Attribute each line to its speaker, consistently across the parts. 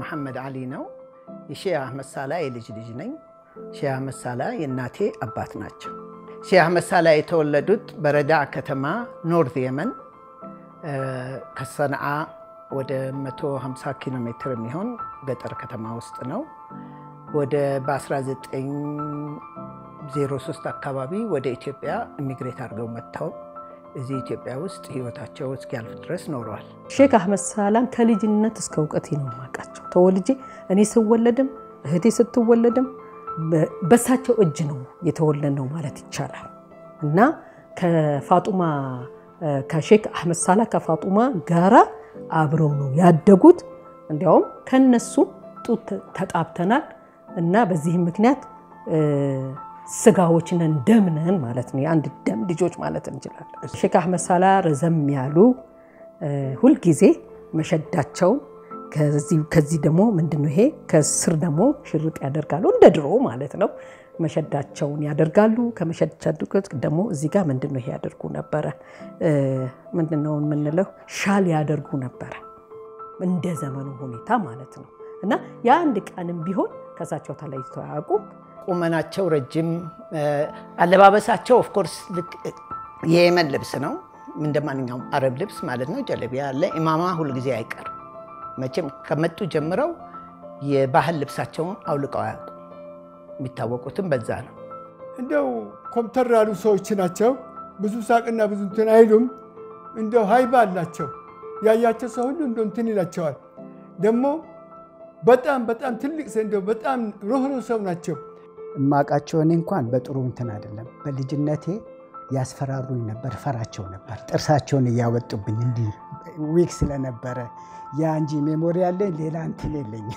Speaker 1: መሐመድ አሊ ነው። የሼህ አህመድ ሳላ የልጅ ልጅ ነኝ። ሼህ አህመድ ሳላ የእናቴ አባት ናቸው። ሼህ አህመድ ሳላ የተወለዱት በረዳ ከተማ ኖርዝ የመን ከሰንዓ ወደ 150 ኪሎ ሜትር የሚሆን ገጠር ከተማ ውስጥ ነው። ወደ በ1903 አካባቢ ወደ ኢትዮጵያ ኢሚግሬት አድርገው መጥተው እዚህ ኢትዮጵያ ውስጥ ህይወታቸው እስኪያልፍ ድረስ ኖረዋል።
Speaker 2: ሼክ አህመድ ሳላን ከልጅነት እስከ እውቀቴ ነው የማውቃቸው። ተወልጄ እኔ ስወለድም እህቴ ስትወለድም በሳቸው እጅ ነው የተወለድ ነው ማለት ይቻላል እና ከፋጡማ ከሼክ አህመድ ሳላ ከፋጡማ ጋራ አብረው ነው ያደጉት። እንዲያውም ከነሱ ጡት ተጣብተናል እና በዚህም ምክንያት ስጋዎች ነን ደም ነን ማለት ነው። የአንድ ደም ልጆች ማለት እንችላለን። ሼክ አህመድ ሳላ ረዘም ያሉ ሁልጊዜ መሸዳቸውን ከዚህ ደግሞ ምንድነው ይሄ ከስር ደግሞ ሽርጥ ያደርጋሉ እንደ ድሮ ማለት ነው። መሸዳቸውን ያደርጋሉ። ከመሸዳቸው ደግሞ እዚህ ጋር ምንድነው ይሄ ያደርጉ ነበረ። ምንድነው የምንለው ሻል ያደርጉ ነበረ እንደ ዘመኑ ሁኔታ ማለት ነው። እና የአንድ ቀንም ቢሆን ከእሳቸው ተለይተው አያውቁም።
Speaker 1: ቁመናቸው ረጅም፣ አለባበሳቸው ኦፍኮርስ የየመን ልብስ ነው እንደ ማንኛውም አረብ ልብስ ማለት ነው። ጀለቢያ አለ። ኢማማ ሁልጊዜ አይቀርም። መቼም ከመጡ ጀምረው የባህል ልብሳቸውን አውልቀው አያውቁም። የሚታወቁትም በዛ ነው።
Speaker 3: እንደው ኮምተር ያሉ ሰዎች ናቸው። ብዙ ሳቅና ብዙ እንትን አይሉም። እንደው ሀይባ አላቸው። ያያቸው ሰው ሁሉ እንደ እንትን ይላቸዋል። ደግሞ በጣም በጣም ትልቅ ሰው እንደው በጣም ሩህሩህ ሰው ናቸው።
Speaker 4: እማቃቸው እኔ እንኳን በጥሩ እንትን አይደለም። በልጅነቴ ያስፈራሩኝ ነበር፣ ፈራቸው ነበር። ጥርሳቸውን እያወጡብኝ እንዲህ ዊክ ስለነበረ ያ እንጂ ሜሞሪ ያለኝ ሌላ እንትን የለኝ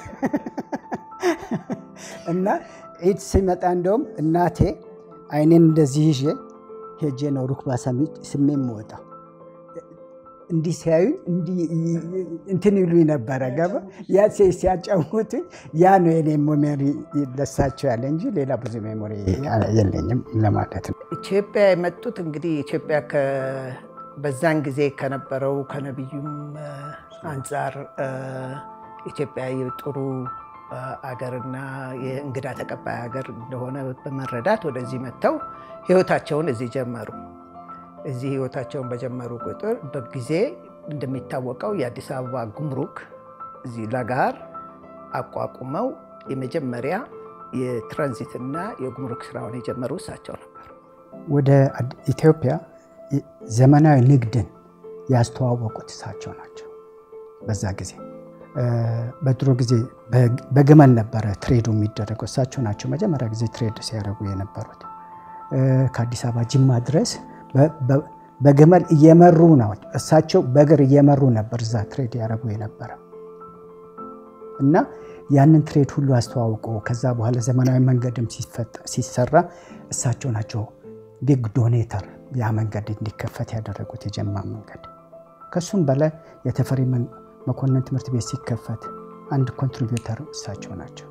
Speaker 4: እና ዒድ ሲመጣ እንደውም እናቴ አይኔን እንደዚህ ይዤ ሄጄ ነው ሩክባ ስሜ የምወጣው። እንዲህ ሲያዩ እንትን ይሉኝ ነበረ። ገባ ያ ሲያጫውቱኝ ያ ነው የኔ ሜሞሪ ለሳቸው ያለ እንጂ ሌላ ብዙ ሜሞሪ የለኝም ለማለት ነው።
Speaker 1: ኢትዮጵያ የመጡት እንግዲህ ኢትዮጵያ በዛን ጊዜ ከነበረው ከነቢዩም አንጻር ኢትዮጵያ የጥሩ አገርና የእንግዳ ተቀባይ ሀገር እንደሆነ በመረዳት ወደዚህ መጥተው ህይወታቸውን እዚህ ጀመሩ። እዚህ ህይወታቸውን በጀመሩ ቁጥር በጊዜ እንደሚታወቀው የአዲስ አበባ ጉምሩክ እዚህ ለጋር አቋቁመው የመጀመሪያ የትራንዚትና የጉምሩክ ስራውን የጀመሩ እሳቸው ነበሩ።
Speaker 4: ወደ ኢትዮጵያ ዘመናዊ ንግድን ያስተዋወቁት እሳቸው ናቸው። በዛ ጊዜ በድሮ ጊዜ በግመል ነበረ ትሬዱ የሚደረገው። እሳቸው ናቸው መጀመሪያ ጊዜ ትሬድ ሲያደርጉ የነበሩት። ከአዲስ አበባ ጅማ ድረስ በግመል እየመሩ ነው። እሳቸው በእግር እየመሩ ነበር እዛ ትሬድ ያደረጉ የነበረ እና ያንን ትሬድ ሁሉ አስተዋውቆ ከዛ በኋላ ዘመናዊ መንገድም ሲሰራ እሳቸው ናቸው ቢግ ዶኔተር ያ መንገድ እንዲከፈት ያደረጉት የጀማ መንገድ። ከሱም በላይ የተፈሪ መኮንን ትምህርት ቤት ሲከፈት አንድ ኮንትሪቢዩተር እሳቸው ናቸው።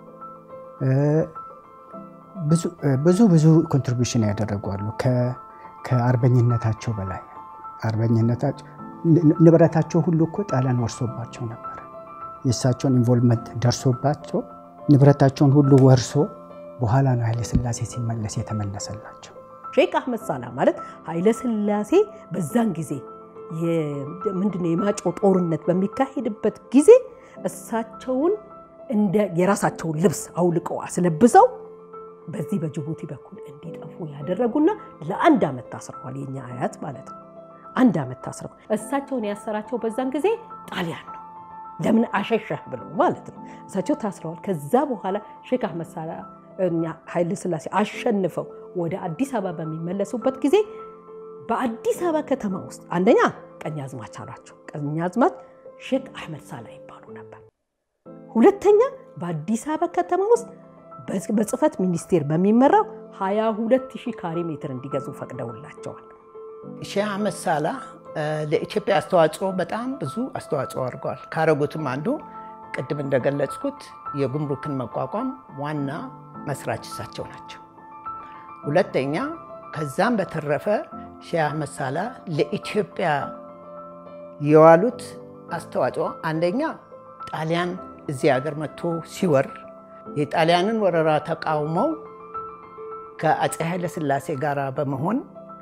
Speaker 4: ብዙ ብዙ ኮንትሪቢሽን ያደረጉ አሉ። ከአርበኝነታቸው በላይ አርበኝነታቸው ንብረታቸው ሁሉ እኮ ጣሊያን ወርሶባቸው ነበር። የእሳቸውን ኢንቮልቭመንት ደርሶባቸው ንብረታቸውን ሁሉ ወርሶ በኋላ ነው ኃይለ ሥላሴ ሲመለስ የተመለሰላቸው።
Speaker 2: ሼክ አህመድ ሳላ ማለት ኃይለ ሥላሴ በዛን ጊዜ ምንድነው የማጮ ጦርነት በሚካሄድበት ጊዜ እሳቸውን እንደ የራሳቸውን ልብስ አውልቀው አስለብሰው በዚህ በጅቡቲ በኩል እንዲጠፉ ያደረጉና ለአንድ ዓመት ታስረዋል። የኛ አያት ማለት ነው። አንድ ዓመት ታስረዋል። እሳቸውን ያሰራቸው በዛን ጊዜ ጣሊያን ነው። ለምን አሸሸህ ብሎ ማለት ነው። እሳቸው ታስረዋል። ከዛ በኋላ ሼክ አህመድ ሳላ ኃይለ ሥላሴ አሸንፈው ወደ አዲስ አበባ በሚመለሱበት ጊዜ በአዲስ አበባ ከተማ ውስጥ አንደኛ ቀኛዝማች አሏቸው። ቀኛዝማች ሼክ አህመድ ሳላ ይባሉ ነበር። ሁለተኛ በአዲስ አበባ ከተማ ውስጥ በጽህፈት ሚኒስቴር በሚመራው 22 ሺህ ካሬ ሜትር እንዲገዙ ፈቅደውላቸዋል።
Speaker 1: ሼህ አህመድ ሳላ ለኢትዮጵያ አስተዋጽኦ በጣም ብዙ አስተዋጽኦ አድርገዋል። ካረጉትም አንዱ ቅድም እንደገለጽኩት የጉምሩክን መቋቋም ዋና መስራች እሳቸው ናቸው። ሁለተኛ ከዛም በተረፈ ሼህ አህመድ ሳላ ለኢትዮጵያ የዋሉት አስተዋጽኦ አንደኛ ጣሊያን እዚህ ሀገር መጥቶ ሲወር የጣሊያንን ወረራ ተቃውመው ከአፄ ኃይለ ሥላሴ ጋር በመሆን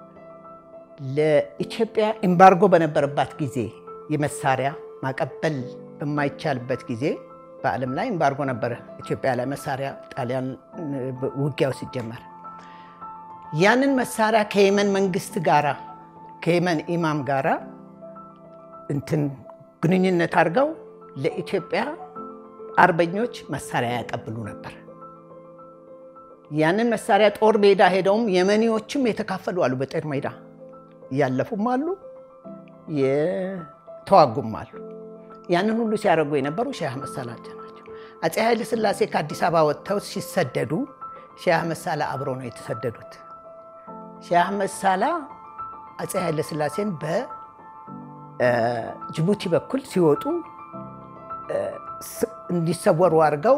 Speaker 1: ለኢትዮጵያ ኤምባርጎ በነበረባት ጊዜ የመሳሪያ ማቀበል በማይቻልበት ጊዜ በዓለም ላይ ኤምባርጎ ነበረ ኢትዮጵያ ላይ መሳሪያ ጣሊያን ውጊያው ሲጀመር ያንን መሳሪያ ከየመን መንግስት ጋራ ከየመን ኢማም ጋራ እንትን ግንኙነት አድርገው ለኢትዮጵያ አርበኞች መሳሪያ ያቀብሉ ነበር። ያንን መሳሪያ ጦር ሜዳ ሄደውም የመኒዎችም የተካፈሉ አሉ። በጦር ሜዳ ያለፉም አሉ፣ የተዋጉም አሉ። ያንን ሁሉ ሲያደርጉ የነበሩ ሼህ አህመድ ሳላህ ናቸው። አፄ ኃይለ ሥላሴ ከአዲስ አበባ ወጥተው ሲሰደዱ ሼህ አህመድ ሳላህ አብረው ነው የተሰደዱት። ሼህ አህመድ ሳላህ አፄ ኃይለ ሥላሴን በጅቡቲ በኩል ሲወጡ እንዲሰወሩ አድርገው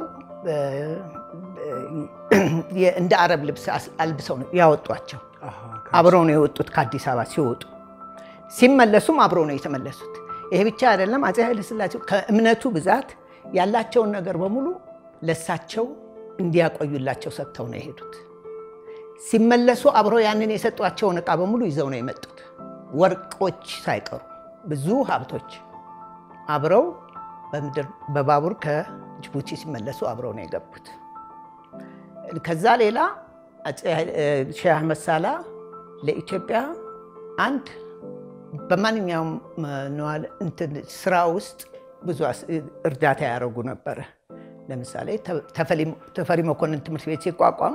Speaker 1: እንደ አረብ ልብስ አልብሰው ነው ያወጧቸው። አብረው ነው የወጡት ከአዲስ አበባ ሲወጡ፣ ሲመለሱም አብረው ነው የተመለሱት። ይሄ ብቻ አይደለም። አፄ ኃይለ ሥላሴ ከእምነቱ ብዛት ያላቸውን ነገር በሙሉ ለሳቸው እንዲያቆዩላቸው ሰጥተው ነው የሄዱት። ሲመለሱ አብረው ያንን የሰጧቸውን ዕቃ በሙሉ ይዘው ነው የመጡት። ወርቆች ሳይቀሩ ብዙ ሀብቶች አብረው በምድር በባቡር ከጅቡቲ ሲመለሱ አብረው ነው የገቡት። ከዛ ሌላ ሼህ አህመድ ሳላህ ለኢትዮጵያ አንድ በማንኛውም ስራ ውስጥ ብዙ እርዳታ ያደረጉ ነበረ። ለምሳሌ ተፈሪ መኮንን ትምህርት ቤት ሲቋቋም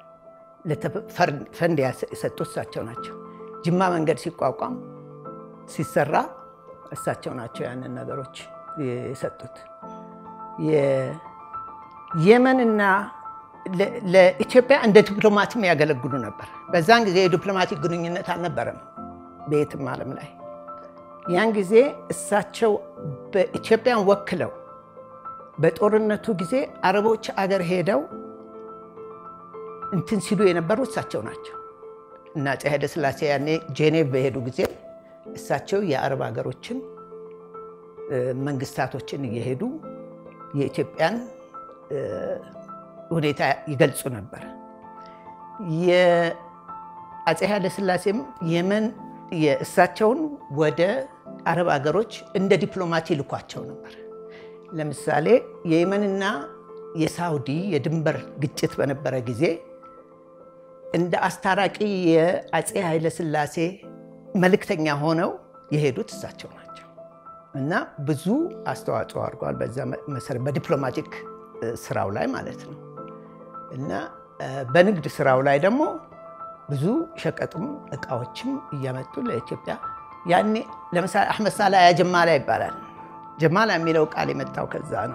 Speaker 1: ፈንድ የሰጡት እሳቸው ናቸው። ጅማ መንገድ ሲቋቋም ሲሰራ እሳቸው ናቸው ያንን ነገሮች የሰጡት። የመንና ለኢትዮጵያ እንደ ዲፕሎማትም ያገለግሉ ነበር። በዛን ጊዜ የዲፕሎማቲክ ግንኙነት አልነበረም በየትም ዓለም ላይ። ያን ጊዜ እሳቸው በኢትዮጵያን ወክለው በጦርነቱ ጊዜ አረቦች አገር ሄደው እንትን ሲሉ የነበሩ እሳቸው ናቸው እና አፄ ኃይለ ሥላሴ ያኔ ጄኔቭ በሄዱ ጊዜ እሳቸው የአረብ ሀገሮችን መንግስታቶችን እየሄዱ የኢትዮጵያን ሁኔታ ይገልጹ ነበር። የአፄ ኃይለ ሥላሴም የመን የእሳቸውን ወደ አረብ ሀገሮች እንደ ዲፕሎማት ይልኳቸው ነበር። ለምሳሌ የየመንና የሳውዲ የድንበር ግጭት በነበረ ጊዜ እንደ አስታራቂ የአፄ ኃይለ ሥላሴ መልእክተኛ ሆነው የሄዱት እሳቸው ናቸው እና ብዙ አስተዋጽኦ አድርገዋል። በዛ መሰረት በዲፕሎማቲክ ስራው ላይ ማለት ነው እና በንግድ ስራው ላይ ደግሞ ብዙ ሸቀጥም እቃዎችም እያመጡ ለኢትዮጵያ ያኔ ለምሳሌ አሕመድ ሳላህ ያ ጀማላ ይባላል። ጀማላ የሚለው ቃል የመጣው ከዛ ነው።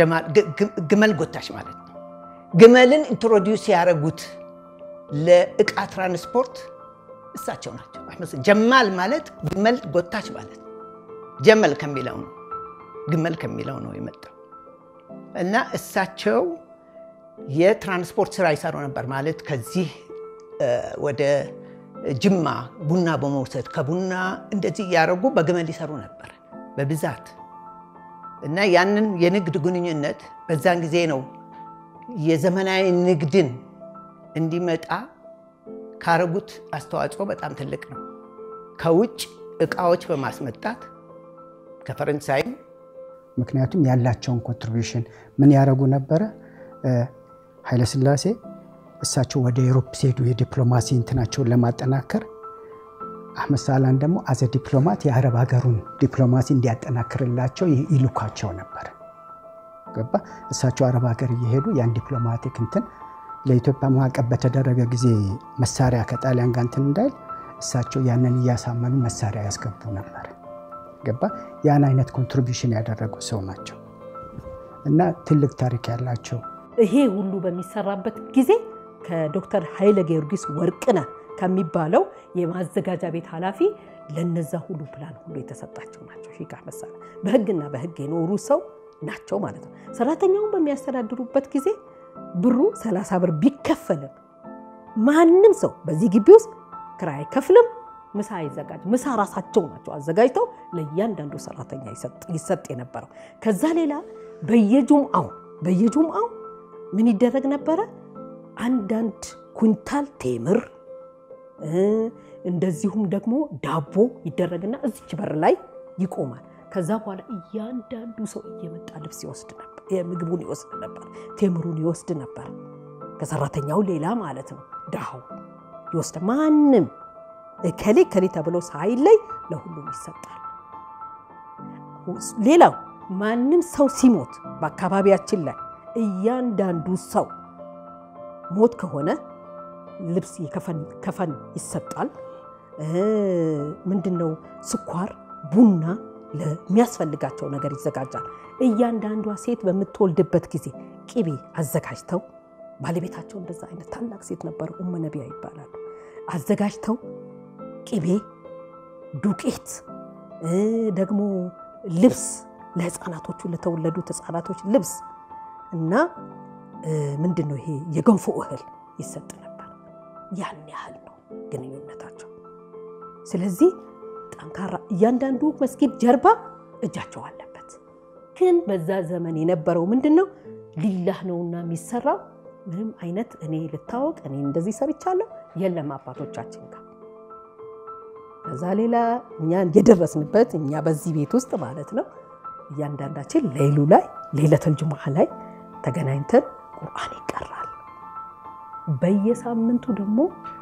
Speaker 1: ግመል ጎታች ማለት ነው። ግመልን ኢንትሮዲውስ ያደረጉት ለእቃ ትራንስፖርት እሳቸው ናቸው። ጀማል ማለት ግመል ጎታች ማለት ነው። ጀመል ከሚለው ነው ግመል ከሚለው ነው የመጣው እና እሳቸው የትራንስፖርት ስራ ይሰሩ ነበር ማለት ከዚህ ወደ ጅማ ቡና በመውሰድ ከቡና እንደዚህ እያደረጉ በግመል ይሰሩ ነበር በብዛት እና ያንን የንግድ ግንኙነት በዛን ጊዜ ነው የዘመናዊ ንግድን እንዲመጣ ካረጉት አስተዋጽኦ በጣም ትልቅ ነው። ከውጭ እቃዎች በማስመጣት ከፈረንሳይም
Speaker 4: ምክንያቱም ያላቸውን ኮንትሪቢሽን ምን ያደረጉ ነበረ? ኃይለሥላሴ እሳቸው ወደ ኤሮፕ ሲሄዱ የዲፕሎማሲ እንትናቸውን ለማጠናከር አሕመድ ሳላህን ደግሞ አዘ ዲፕሎማት የአረብ ሀገሩን ዲፕሎማሲ እንዲያጠናክርላቸው ይልኳቸው ነበር። ገባ? እሳቸው አረብ ሀገር እየሄዱ ያን ዲፕሎማቲክ እንትን ለኢትዮጵያ ማዕቀብ በተደረገ ጊዜ መሳሪያ ከጣሊያን ጋር እንትን እንዳይል እሳቸው ያንን እያሳመኑ መሳሪያ ያስገቡ ነበር። ገባ? ያን አይነት ኮንትሪቢሽን ያደረጉ ሰው ናቸው እና ትልቅ ታሪክ ያላቸው
Speaker 2: ይሄ ሁሉ በሚሰራበት ጊዜ ከዶክተር ኃይለ ጊዮርጊስ ወርቅነህ ከሚባለው የማዘጋጃ ቤት ኃላፊ ለነዛ ሁሉ ፕላን ሁሉ የተሰጣቸው ናቸው። ሼክ አሕመድ ሳላህ በህግና በህግ የኖሩ ሰው ናቸው ማለት ነው። ሰራተኛውን በሚያስተዳድሩበት ጊዜ ብሩ 30 ብር ቢከፈልም ማንም ሰው በዚህ ግቢ ውስጥ ክራይ አይከፍልም። ምሳ አይዘጋጅ ምሳ ራሳቸው ናቸው አዘጋጅተው ለእያንዳንዱ ሰራተኛ ይሰጥ የነበረው። ከዛ ሌላ በየጁምአው በየጁምአው ምን ይደረግ ነበረ? አንዳንድ ኩንታል ቴምር እንደዚሁም ደግሞ ዳቦ ይደረግና እዚች በር ላይ ይቆማል። ከዛ በኋላ እያንዳንዱ ሰው እየመጣ ልብስ ይወስድ ነበር፣ ምግቡን ይወስድ ነበር፣ ቴምሩን ይወስድ ነበር። ከሰራተኛው ሌላ ማለት ነው። ድሃው ይወስድ ማንም እከሌ እከሌ ተብሎ ሳይለይ ለሁሉም ይሰጣል። ሌላው ማንም ሰው ሲሞት በአካባቢያችን ላይ እያንዳንዱ ሰው ሞት ከሆነ ልብስ ከፈን ይሰጣል። ምንድን ነው ስኳር፣ ቡና ለሚያስፈልጋቸው ነገር ይዘጋጃል። እያንዳንዷ ሴት በምትወልድበት ጊዜ ቅቤ አዘጋጅተው ባለቤታቸው እንደዛ አይነት ታላቅ ሴት ነበሩ፣ ኡመ ነቢያ ይባላሉ። አዘጋጅተው ቅቤ፣ ዱቄት ደግሞ ልብስ ለህፃናቶቹ ለተወለዱት ህፃናቶች ልብስ እና ምንድን ነው ይሄ የገንፎ እህል ይሰጥ ነበር። ያን ያህል ነው ግንኙነታቸው። ስለዚህ ጠንካራ እያንዳንዱ መስጊድ ጀርባ እጃቸው አለበት። ግን በዛ ዘመን የነበረው ምንድን ነው ሊላህ ነውና የሚሰራው ምንም አይነት እኔ ልታወቅ እኔ እንደዚህ ሰርቻለሁ የለም አባቶቻችን ጋር ከዛ ሌላ እኛ የደረስንበት እኛ በዚህ ቤት ውስጥ ማለት ነው እያንዳንዳችን ሌሉ ላይ ሌለተል ጅሙዓ ላይ ተገናኝተን ቁርአን ይቀራል። በየሳምንቱ ደግሞ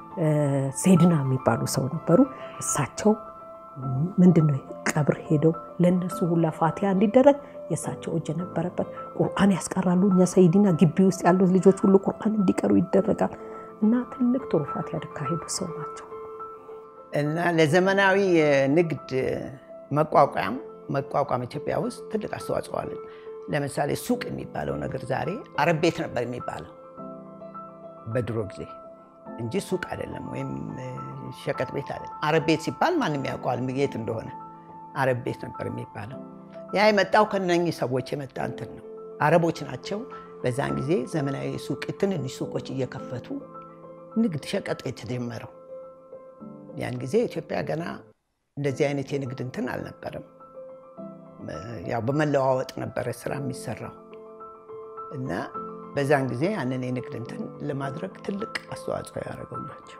Speaker 2: ሴድና የሚባሉ ሰው ነበሩ። እሳቸው ምንድን ነው ቀብር ሄደው ለእነሱ ሁላ ፋቲያ እንዲደረግ የእሳቸው እጅ ነበረበት። ቁርአን ያስቀራሉ። እኛ ሰይድና ግቢ ውስጥ ያሉት ልጆች ሁሉ ቁርአን እንዲቀሩ ይደረጋል እና ትልቅ ትሩፋት ያካሄዱ ሰው ናቸው።
Speaker 1: እና ለዘመናዊ ንግድ መቋቋም መቋቋም ኢትዮጵያ ውስጥ ትልቅ አስተዋጽኦ አለ። ለምሳሌ ሱቅ የሚባለው ነገር ዛሬ አረብ ቤት ነበር የሚባለው በድሮ ጊዜ እንጂ ሱቅ አይደለም፣ ወይም ሸቀጥ ቤት አይደለም። አረብ ቤት ሲባል ማንም ያውቀዋል የት እንደሆነ። አረብ ቤት ነበር የሚባለው። ያ የመጣው ከነኚህ ሰዎች የመጣ እንትን ነው። አረቦች ናቸው በዛን ጊዜ ዘመናዊ ሱቅ ትንንሽ ሱቆች እየከፈቱ ንግድ ሸቀጥ የተጀመረው። ያን ጊዜ ኢትዮጵያ ገና እንደዚህ አይነት የንግድ እንትን አልነበረም። ያው በመለዋወጥ ነበረ ስራ የሚሰራው እና በዛን ጊዜ ያንን የንግድ እንትን ለማድረግ ትልቅ አስተዋጽኦ ያደረገው ናቸው።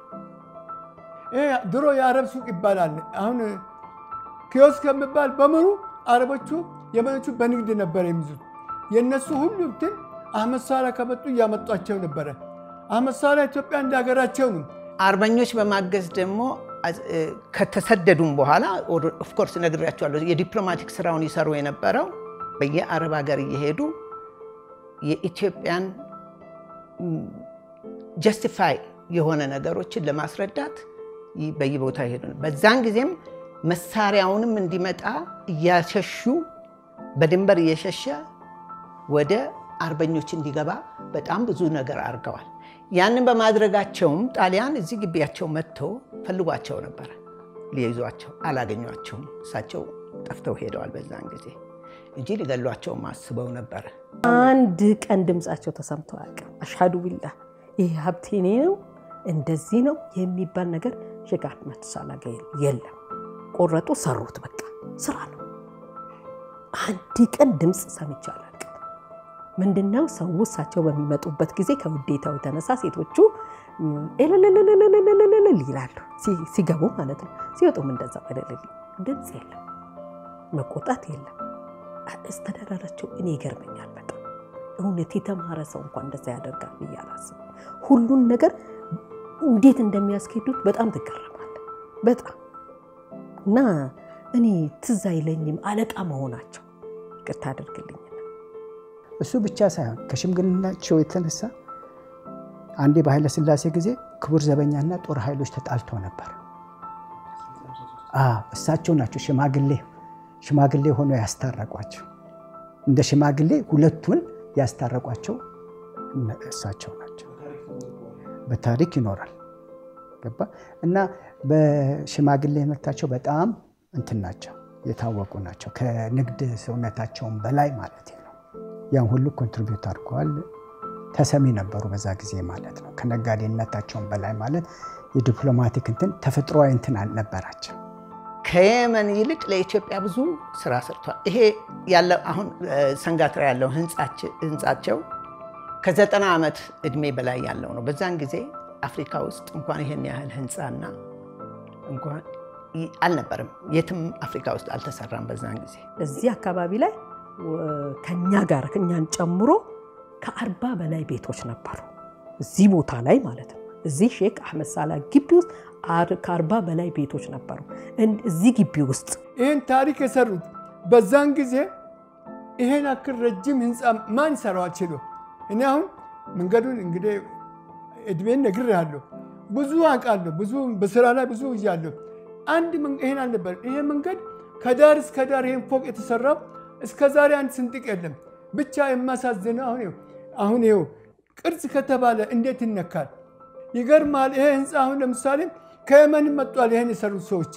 Speaker 3: ድሮ የአረብ ሱቅ ይባላል። አሁን ኪዮስክ የሚባል በሙሉ አረቦቹ የመኖቹ በንግድ ነበረ የሚይዙት። የእነሱ ሁሉ እንትን አህመድ ሳላ ከመጡ እያመጧቸው ነበረ። አህመድ ሳላ ኢትዮጵያ እንደ ሀገራቸው ነው።
Speaker 1: አርበኞች በማገዝ ደግሞ ከተሰደዱም በኋላ ኦፍኮርስ ነግሬያቸዋለሁ። የዲፕሎማቲክ ስራውን ይሰሩ የነበረው በየአረብ ሀገር እየሄዱ የኢትዮጵያን ጀስቲፋይ የሆነ ነገሮችን ለማስረዳት በየቦታ ይሄዱ። በዛን ጊዜም መሳሪያውንም እንዲመጣ እያሸሹ በድንበር እየሸሸ ወደ አርበኞች እንዲገባ በጣም ብዙ ነገር አድርገዋል። ያንን በማድረጋቸውም ጣሊያን እዚህ ግቢያቸው መጥቶ ፈልጓቸው ነበረ። ሊይዟቸው አላገኟቸውም። እሳቸው ጠፍተው ሄደዋል በዛን ጊዜ እንጂ ሊገሏቸውም አስበው ነበረ።
Speaker 2: አንድ ቀን ድምፃቸው ተሰምቶ አያውቅም። አሽሃዱ ቢላህ ይህ ሀብቴ እኔ ነው እንደዚህ ነው የሚባል ነገር ሼክ አህመድ ሳላ ጋ የለም። ቆረጡ፣ ሰሩት። በቃ ስራ ነው። አንድ ቀን ድምፅ ሰምቼ አላውቅም። ምንድነው ሰው እሳቸው በሚመጡበት ጊዜ ከውዴታው የተነሳ ሴቶቹ እልልልልልልልልል ይላሉ፣ ሲገቡ ማለት ነው። ሲወጡም እንደዛ እልልል። ድምፅ የለም፣ መቆጣት የለም። አስተዳደራቸው እኔ ይገርመኛል በጣም እውነት የተማረ ሰው እንኳን እንደዛ ያደርጋል ብዬ አላስብም። ሁሉን ነገር እንዴት እንደሚያስኬዱት በጣም ትገረማለህ። በጣም እና እኔ ትዝ አይለኝም አለቃ መሆናቸው። ይቅርታ አድርግልኝ።
Speaker 4: እሱ ብቻ ሳይሆን ከሽምግልናቸው የተነሳ አንዴ በኃይለ ሥላሴ ጊዜ ክቡር ዘበኛና ጦር ኃይሎች ተጣልቶ ነበር። እሳቸው ናቸው ሽማግሌ ሽማግሌ ሆኖ ያስታረቋቸው። እንደ ሽማግሌ ሁለቱን ያስታረቋቸው እሳቸው ናቸው። በታሪክ ይኖራል ገባ እና በሽማግሌነታቸው በጣም እንትን ናቸው፣ የታወቁ ናቸው። ከንግድ ሰውነታቸውን በላይ ማለት ነው። ያን ሁሉ ኮንትሪቢዩት አድርገዋል። ተሰሚ ነበሩ በዛ ጊዜ ማለት ነው። ከነጋዴነታቸውን በላይ ማለት የዲፕሎማቲክ እንትን ተፈጥሯዊ እንትን አልነበራቸው።
Speaker 1: ከየመን ይልቅ ለኢትዮጵያ ብዙ ስራ ሰርቷል። ይሄ ያለ አሁን ሰንጋትራ ያለው ህንጻቸው ከዘጠና ዓመት እድሜ በላይ ያለው ነው። በዛን ጊዜ አፍሪካ ውስጥ እንኳን ይሄን ያህል ህንፃና እንኳን አልነበርም። የትም አፍሪካ ውስጥ አልተሰራም በዛን ጊዜ።
Speaker 2: እዚህ አካባቢ ላይ ከኛ ጋር እኛን ጨምሮ ከአርባ በላይ ቤቶች ነበሩ እዚህ ቦታ ላይ ማለት ነው። እዚህ ሼክ አህመድ ሳላ ግቢ ውስጥ ከአርባ በላይ ቤቶች ነበሩ እዚህ ግቢ ውስጥ።
Speaker 3: ይህን ታሪክ የሰሩት በዛን ጊዜ ይሄን አክል ረጅም ህንፃ ማን ይሰራው ችሎ? እኔ አሁን መንገዱን እንግዲህ እድሜን ነግሬሃለሁ፣ ብዙ አውቃለሁ፣ ብዙ በስራ ላይ ብዙ እያለሁ አንድ ይሄን አልነበር። ይሄ መንገድ ከዳር እስከ ዳር ይሄን ፎቅ የተሰራው እስከ ዛሬ አንድ ስንጥቅ የለም። ብቻ የማሳዝነው አሁን ይኸው አሁን ይኸው ቅርጽ ከተባለ እንዴት ይነካል? ይገርማል። ይሄ ህንፃ አሁን ለምሳሌ ከየመን መጧል። ይሄን የሰሩት ሰዎች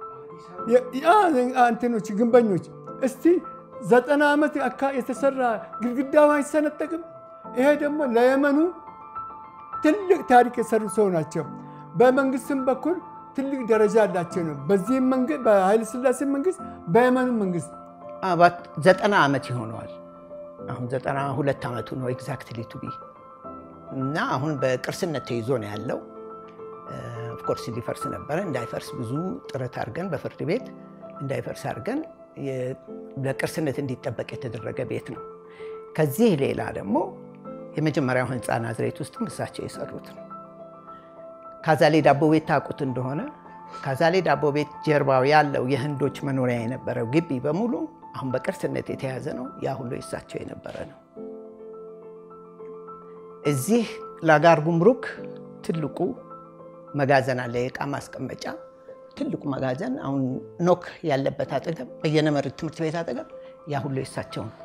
Speaker 3: አንትኖች ግንበኞች፣ እስቲ ዘጠና ዓመት የተሰራ ግድግዳው አይሰነጠቅም። ይሄ ደግሞ ለየመኑ ትልቅ ታሪክ የሰሩ ሰው ናቸው። በመንግስትም በኩል ትልቅ ደረጃ አላቸው ነው። በዚህም መንግስት በኃይለ ሥላሴ መንግስት፣ በየመኑ መንግስት
Speaker 1: ዘጠና ዓመት ይሆነዋል። አሁን ዘጠና ሁለት ዓመቱ ነው ኤግዛክትሊ ቱ ቢ እና አሁን በቅርስነት ተይዞ ነው ያለው። ኦፍኮርስ ሊፈርስ ነበረ። እንዳይፈርስ ብዙ ጥረት አድርገን በፍርድ ቤት እንዳይፈርስ አድርገን በቅርስነት እንዲጠበቅ የተደረገ ቤት ነው። ከዚህ ሌላ ደግሞ የመጀመሪያው ህንፃ ናዝሬት ውስጥም እሳቸው የሰሩት ነው። ካዛሌ ዳቦ ቤት ታውቁት እንደሆነ ካዛሌ ዳቦ ቤት ጀርባው ያለው የህንዶች መኖሪያ የነበረው ግቢ በሙሉ አሁን በቅርስነት የተያዘ ነው። ያ ሁሉ የእሳቸው የነበረ ነው። እዚህ ላጋር ጉምሩክ ትልቁ መጋዘን አለ፣ የእቃ ማስቀመጫ ትልቁ መጋዘን አሁን ኖክ ያለበት አጠገብ በየነመርት ትምህርት ቤት አጠገብ ያ ሁሉ የእሳቸው ነው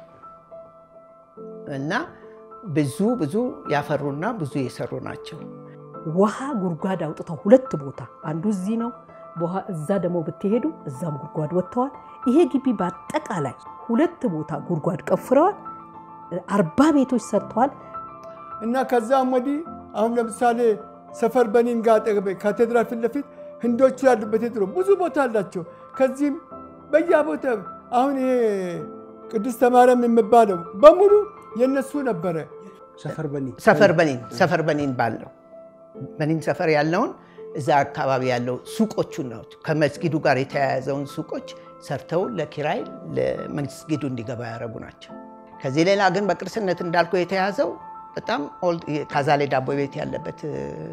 Speaker 1: እና ብዙ ብዙ ያፈሩና ብዙ የሰሩ ናቸው።
Speaker 2: ውሃ ጉድጓድ አውጥተው ሁለት ቦታ አንዱ እዚህ ነው። እዛ ደግሞ ብትሄዱ እዛም ጉድጓድ ወጥተዋል። ይሄ ግቢ በአጠቃላይ ሁለት ቦታ ጉድጓድ ቀፍረዋል። አርባ ቤቶች ሰርተዋል።
Speaker 3: እና ከዛም ወዲህ አሁን ለምሳሌ ሰፈር በኒን ጋር አጠገብ ካቴድራል ፊት ለፊት ህንዶቹ ያሉበት የድሮ ብዙ ቦታ አላቸው። ከዚህም በየቦታ አሁን ይሄ ቅድስተ ማርያም የሚባለው በሙሉ የነሱ ነበረ።
Speaker 4: ሰፈር በኒ
Speaker 1: ሰፈር በኒን ሰፈር በኒን ባለው በኒን ሰፈር ያለውን እዛ አካባቢ ያለው ሱቆቹን ነው ከመስጊዱ ጋር የተያያዘውን ሱቆች ሰርተው ለኪራይ ለመስጊዱ እንዲገባ ያደረጉ ናቸው። ከዚህ ሌላ ግን በቅርስነት እንዳልኩ የተያዘው በጣም ካዛሌ ዳቦ ቤት ያለበት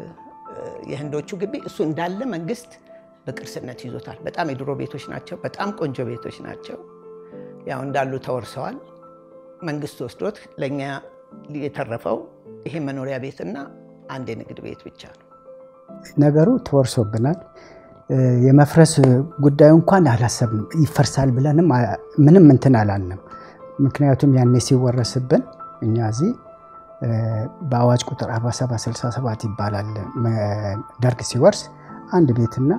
Speaker 1: የህንዶቹ ግቢ እሱ እንዳለ መንግስት በቅርስነት ይዞታል። በጣም የድሮ ቤቶች ናቸው። በጣም ቆንጆ ቤቶች ናቸው። ያው እንዳሉ ተወርሰዋል። መንግስት ወስዶት ለእኛ የተረፈው ይሄ መኖሪያ ቤትና አንድ የንግድ ቤት ብቻ ነው።
Speaker 4: ነገሩ ተወርሶብናል። የመፍረስ ጉዳዩ እንኳን አላሰብንም። ይፈርሳል ብለንም ምንም እንትን አላልንም። ምክንያቱም ያኔ ሲወረስብን እኛ እዚህ በአዋጅ ቁጥር 4767 ይባላል ደርግ ሲወርስ አንድ ቤትና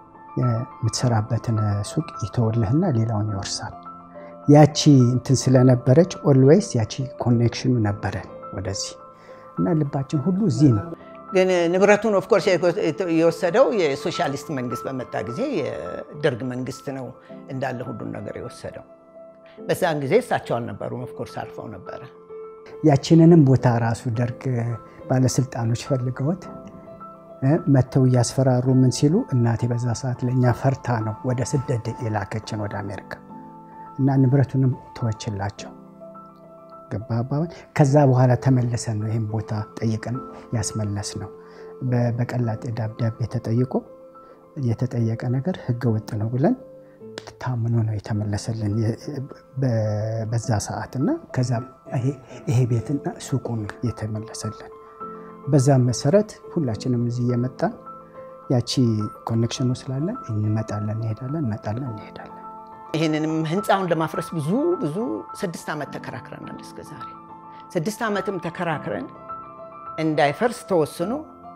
Speaker 4: የምትሰራበትን ሱቅ ይተውልህና ሌላውን ይወርሳል። ያቺ እንትን ስለነበረች ኦልዌይስ ያቺ ኮኔክሽኑ ነበረ ወደዚህ እና ልባችን ሁሉ እዚህ ነው።
Speaker 1: ግን ንብረቱን ኦፍኮርስ የወሰደው የሶሻሊስት መንግስት በመጣ ጊዜ የደርግ መንግስት ነው እንዳለ ሁሉን ነገር የወሰደው። በዛን ጊዜ እሳቸው አልነበሩም። ኦፍኮርስ አልፈው ነበረ።
Speaker 4: ያችንንም ቦታ ራሱ ደርግ ባለስልጣኖች ፈልገውት መጥተው እያስፈራሩ ምን ሲሉ እናቴ በዛ ሰዓት ለእኛ ፈርታ ነው ወደ ስደት የላከችን ወደ አሜሪካ እና ንብረቱንም ተወችላቸው። ገባ አባባል። ከዛ በኋላ ተመልሰን ነው ይህም ቦታ ጠይቀን ያስመለስ ነው። በቀላጤ ደብዳቤ ተጠይቆ የተጠየቀ ነገር ህገ ወጥ ነው ብለን ታምኖ ነው የተመለሰልን በዛ ሰዓት እና ከዛ ይሄ ቤትና ሱቁን የተመለሰልን። በዛም መሰረት ሁላችንም እዚህ እየመጣን ያቺ ኮኔክሽኑ ስላለን እንመጣለን፣ እንሄዳለን፣ እንመጣለን፣ እንሄዳለን።
Speaker 1: ይህንንም ህንፃውን ለማፍረስ ብዙ ብዙ ስድስት ዓመት ተከራክረናል። እስከ ዛሬ ስድስት ዓመትም ተከራክረን እንዳይፈርስ ተወስኖ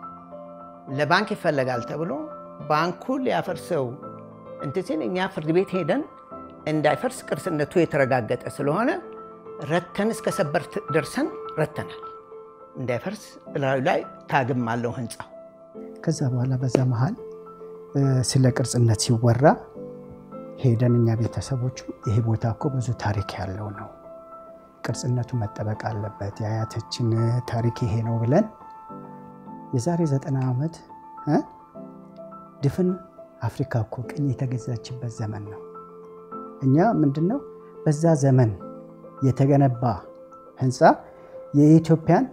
Speaker 1: ለባንክ ይፈለጋል ተብሎ ባንኩ ሊያፈርሰው እንትን ሲል እኛ ፍርድ ቤት ሄደን እንዳይፈርስ ቅርስነቱ የተረጋገጠ ስለሆነ ረተን እስከ ሰበር ደርሰን ረተናል። እንዳይፈርስ እላዩ ላይ ታግም አለው ህንፃው።
Speaker 4: ከዛ በኋላ በዛ መሀል ስለ ቅርጽነት ሲወራ ሄደን እኛ ቤተሰቦቹ ይሄ ቦታ እኮ ብዙ ታሪክ ያለው ነው፣ ቅርጽነቱ መጠበቅ አለበት፣ የአያታችን ታሪክ ይሄ ነው ብለን የዛሬ ዘጠና ዓመት እ ድፍን አፍሪካ እኮ ቅኝ የተገዛችበት ዘመን ነው። እኛ ምንድን ነው በዛ ዘመን የተገነባ ህንፃ የኢትዮጵያን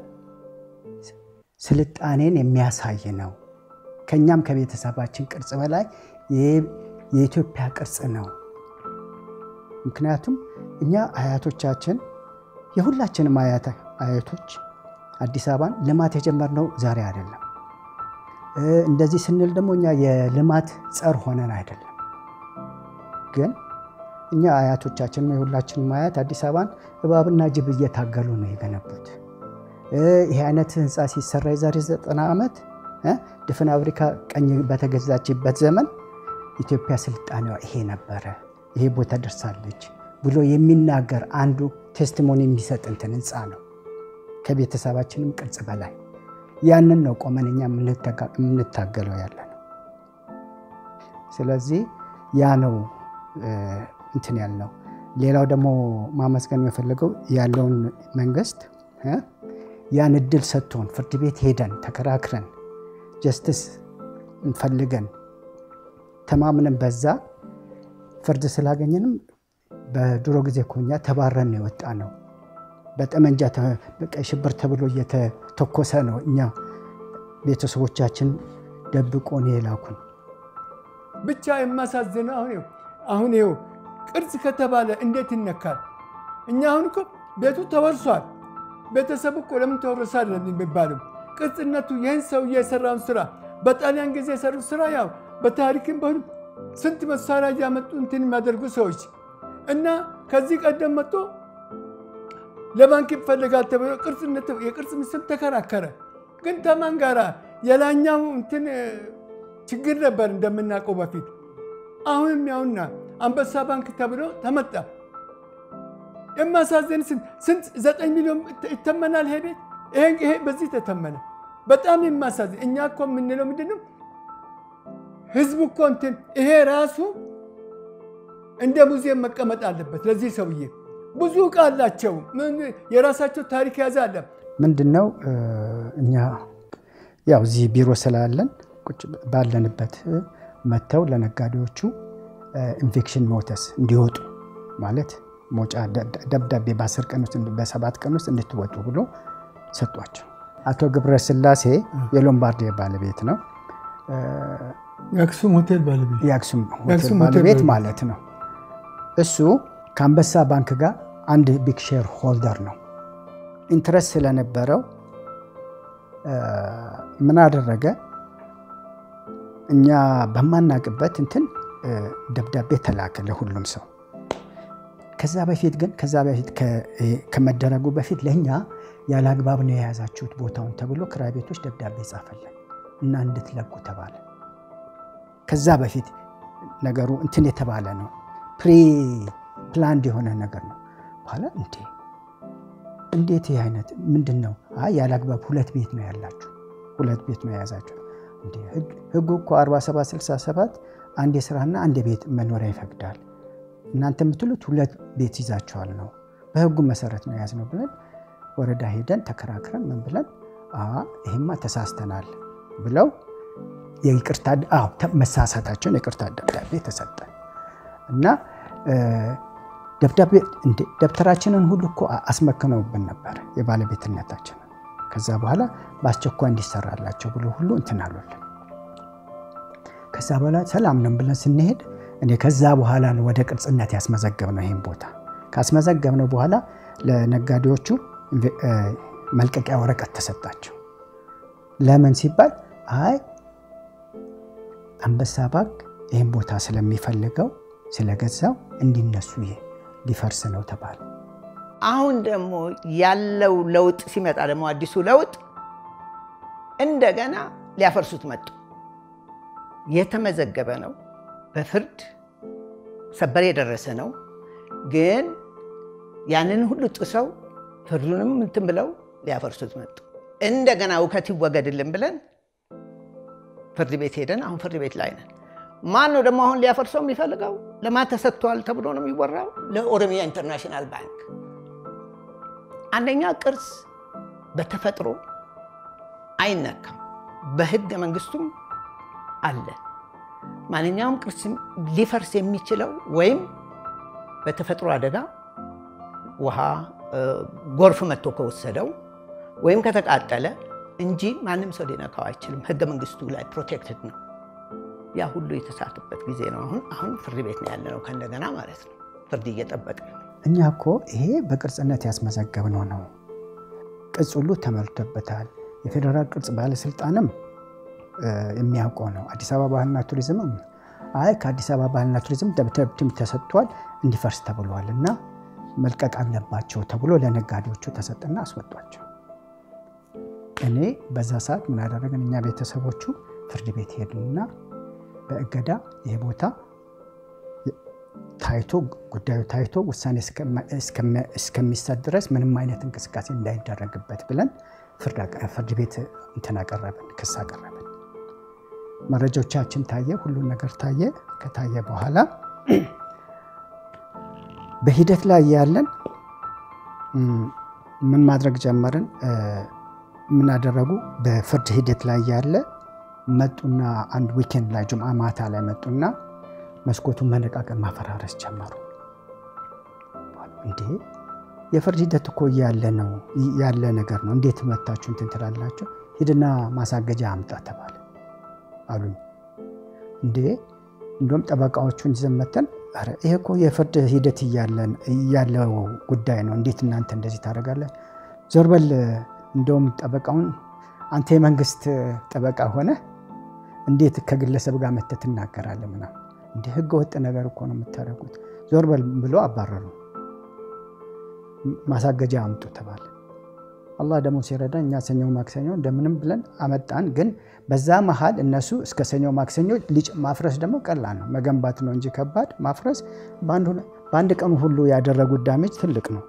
Speaker 4: ስልጣኔን የሚያሳይ ነው። ከእኛም ከቤተሰባችን ቅርጽ በላይ የኢትዮጵያ ቅርጽ ነው። ምክንያቱም እኛ አያቶቻችን የሁላችንም አያቶች አዲስ አበባን ልማት የጀመርነው ዛሬ አይደለም። እንደዚህ ስንል ደግሞ እኛ የልማት ጸር ሆነን አይደለም። ግን እኛ አያቶቻችን የሁላችንም አያት አዲስ አበባን እባብና ጅብ እየታገሉ ነው የገነቡት። ይህ አይነት ህንፃ ሲሰራ የዛሬ ዘጠና ዓመት ድፍን አፍሪካ ቀኝ በተገዛችበት ዘመን ኢትዮጵያ ስልጣኔዋ ይሄ ነበረ፣ ይሄ ቦታ ደርሳለች ብሎ የሚናገር አንዱ ቴስቲሞኒ የሚሰጥ እንትን ህንፃ ነው። ከቤተሰባችንም ቅርጽ በላይ ያንን ነው ቆመን እኛ የምንታገለው ያለ ነው። ስለዚህ ያ ነው እንትን ያልነው። ሌላው ደግሞ ማመስገን የፈለገው ያለውን መንግስት ያን እድል ሰጥቶን ፍርድ ቤት ሄደን ተከራክረን ጀስትስ እንፈልገን ተማምነን በዛ ፍርድ ስላገኘንም በድሮ ጊዜ እኮ እኛ ተባረን የወጣ ነው። በጠመንጃ በቀይ ሽብር ተብሎ እየተተኮሰ ነው እኛ ቤተሰቦቻችን ደብቆን የላኩን።
Speaker 3: ብቻ የማሳዝነው አሁን ይኸው አሁን ይኸው ቅርጽ ከተባለ እንዴት ይነካል? እኛ አሁን እኮ ቤቱ ተወርሷል። ቤተሰብ እኮ ለምን ተወረሰ አይደለም የሚባለው ቅርጽነቱ ይህን ሰውዬ የሰራውን ስራ በጣሊያን ጊዜ የሰሩት ስራ ያው በታሪክም በሁሉ ስንት መሳሪያ እያመጡ እንትን የሚያደርጉ ሰዎች እና ከዚህ ቀደም መጥቶ ለባንክ ይፈልጋል ተብሎ ቅርጽነት የቅርጽ ምስል ተከራከረ። ግን ተማን ጋራ የላኛው እንትን ችግር ነበር እንደምናውቀው በፊት። አሁንም ያውና አንበሳ ባንክ ተብሎ ተመጣ። የማሳዘን ስንት ዘጠኝ ሚሊዮን ይተመናል ይሄ ቤት ይሄ በዚህ ተተመነ። በጣም የማሳዝን እኛ እኮ የምንለው ምንድን ነው? ህዝቡ እኮ እንትን ይሄ ራሱ እንደ ሙዚየም መቀመጥ አለበት። ለዚህ ሰውዬ ብዙ እቃ አላቸው፣ የራሳቸው ታሪክ ያዘ አለ።
Speaker 4: ምንድን ነው እኛ ያው እዚህ ቢሮ ስላለን ቁጭ ባለንበት መጥተው ለነጋዴዎቹ ኢንፌክሽን ኖተስ እንዲወጡ ማለት መውጫ ደብዳቤ በአስር ቀን ውስጥ በሰባት ቀን ውስጥ እንድትወጡ ብሎ ሰጧቸው። አቶ ገብረ ስላሴ የሎምባርዲ ባለቤት ነው።
Speaker 3: የአክሱም ሆቴል ባለቤት
Speaker 4: የአክሱም ሆቴል ባለቤት ማለት ነው። እሱ ከአንበሳ ባንክ ጋር አንድ ቢግ ሼር ሆልደር ነው። ኢንትረስት ስለነበረው ምን አደረገ? እኛ በማናቅበት እንትን ደብዳቤ ተላከ ለሁሉም ሰው። ከዛ በፊት ግን ከዛ በፊት ከመደረጉ በፊት ለእኛ ያለ አግባብ ነው የያዛችሁት ቦታውን ተብሎ ክራይ ቤቶች ደብዳቤ ጻፈልን እና እንድትለቁ ተባለ። ከዛ በፊት ነገሩ እንትን የተባለ ነው፣ ፕሪ ፕላንድ የሆነ ነገር ነው። በኋላ እንዴ እንዴት ይህ አይነት ምንድን ነው? አይ ያለ አግባብ ሁለት ቤት ነው ያላችሁ፣ ሁለት ቤት ነው የያዛችሁ። ህጉ እኮ 4767 አንድ የስራና አንድ የቤት መኖሪያ ይፈቅዳል። እናንተ የምትሉት ሁለት ቤት ይዛችኋል ነው፣ በህጉ መሰረት ነው የያዝነው ብለን ወረዳ ሄደን ተከራክረን ምን ብለን ይህማ ተሳስተናል ብለው የይቅርታ መሳሳታቸውን የይቅርታ ደብዳቤ ተሰጠ እና ደብዳቤ ደብተራችንን ሁሉ እኮ አስመክነውብን ነበር የባለቤትነታችንን። ከዛ በኋላ በአስቸኳይ እንዲሰራላቸው ብሎ ሁሉ እንትን አሉልን። ከዛ በኋላ ሰላም ነን ብለን ስንሄድ እኔ ከዛ በኋላ ነው ወደ ቅርጽነት ያስመዘገብነው ይህን ቦታ ካስመዘገብነው በኋላ ለነጋዴዎቹ መልቀቂያ ወረቀት ተሰጣቸው። ለምን ሲባል አይ አንበሳ ባንክ ይህን ቦታ ስለሚፈልገው ስለገዛው እንዲነሱ ይሄ ሊፈርስ ነው ተባለ።
Speaker 1: አሁን ደግሞ ያለው ለውጥ ሲመጣ ደግሞ አዲሱ ለውጥ እንደገና ሊያፈርሱት መጡ። የተመዘገበ ነው፣ በፍርድ ሰበር የደረሰ ነው። ግን ያንን ሁሉ ጥሰው ፍርዱንም እንትን ብለው ሊያፈርሱት መጡ። እንደገና እውከት ይወገድልን ብለን ፍርድ ቤት ሄደን አሁን ፍርድ ቤት ላይ ነን። ማን ነው ደግሞ አሁን ሊያፈርሰው የሚፈልገው? ለማን ተሰጥቷል ተብሎ ነው የሚወራው? ለኦሮሚያ ኢንተርናሽናል ባንክ። አንደኛ ቅርስ በተፈጥሮ አይነካም፣ በህገ መንግስቱም አለ። ማንኛውም ቅርስ ሊፈርስ የሚችለው ወይም በተፈጥሮ አደጋ ውሃ፣ ጎርፍ መጥቶ ከወሰደው ወይም ከተቃጠለ እንጂ ማንም ሰው ሊነካው አይችልም። ህገ መንግስቱ ላይ ፕሮቴክትድ ነው። ያ ሁሉ የተሳተበት ጊዜ ነው። አሁን አሁን ፍርድ ቤት ነው ያለ ነው ከእንደገና ማለት ነው። ፍርድ እየጠበቀ ነው።
Speaker 4: እኛ እኮ ይሄ በቅርጽነት ያስመዘገብነው ነው። ቅጽ ሁሉ ተመልቶበታል። የፌዴራል ቅርጽ ባለስልጣንም የሚያውቀው ነው። አዲስ አበባ ባህልና ቱሪዝምም አይ ከአዲስ አበባ ባህልና ቱሪዝም ደብዳቤም ተሰጥቷል እንዲፈርስ ተብሏል እና መልቀቅ አለባቸው ተብሎ ለነጋዴዎቹ ተሰጠና አስወጧቸው። እኔ በዛ ሰዓት ምን አደረግን? እኛ ቤተሰቦቹ ፍርድ ቤት ሄድንና በእገዳ ይህ ቦታ ታይቶ ጉዳዩ ታይቶ ውሳኔ እስከሚሰጥ ድረስ ምንም አይነት እንቅስቃሴ እንዳይደረግበት ብለን ፍርድ ቤት እንትን አቀረብን፣ ክስ አቀረብን። መረጃዎቻችን ታየ፣ ሁሉን ነገር ታየ። ከታየ በኋላ በሂደት ላይ ያለን ምን ማድረግ ጀመርን? ምን አደረጉ? በፍርድ ሂደት ላይ ያለ መጡና አንድ ዊኬንድ ላይ ጁምዓ ማታ ላይ መጡና መስኮቱን መነቃቀል ማፈራረስ ጀመሩ። እንዴ የፍርድ ሂደት እኮ ያለ ነው ያለ ነገር ነው። እንዴት መታችሁ እንትን ትላላችሁ? ሂድና ማሳገጃ አምጣ ተባለ አሉኝ። እንዴ እንደውም ጠበቃዎቹን ይዘን መተን ይሄ እኮ የፍርድ ሂደት ያለው ጉዳይ ነው። እንዴት እናንተ እንደዚህ ታደርጋለህ? ዞር በል እንደውም ጠበቃውን አንተ የመንግስት ጠበቃ ሆነ እንዴት ከግለሰብ ጋር መተህ ትናገራለህ? ምናምን እንደ ህገ ወጥ ነገር እኮ ነው የምታደርጉት። ዞር በል ብሎ አባረሩ። ማሳገጃ አምጡ ተባለ። አላህ ደግሞ ሲረዳ እኛ ሰኞ ማክሰኞ እንደምንም ብለን አመጣን። ግን በዛ መሀል እነሱ እስከ ሰኞ ማክሰኞ ልጭ ማፍረስ ደግሞ ቀላል ነው፣ መገንባት ነው እንጂ ከባድ ማፍረስ በአንድ ቀኑ ሁሉ ያደረጉት ዳሜጅ ትልቅ ነው።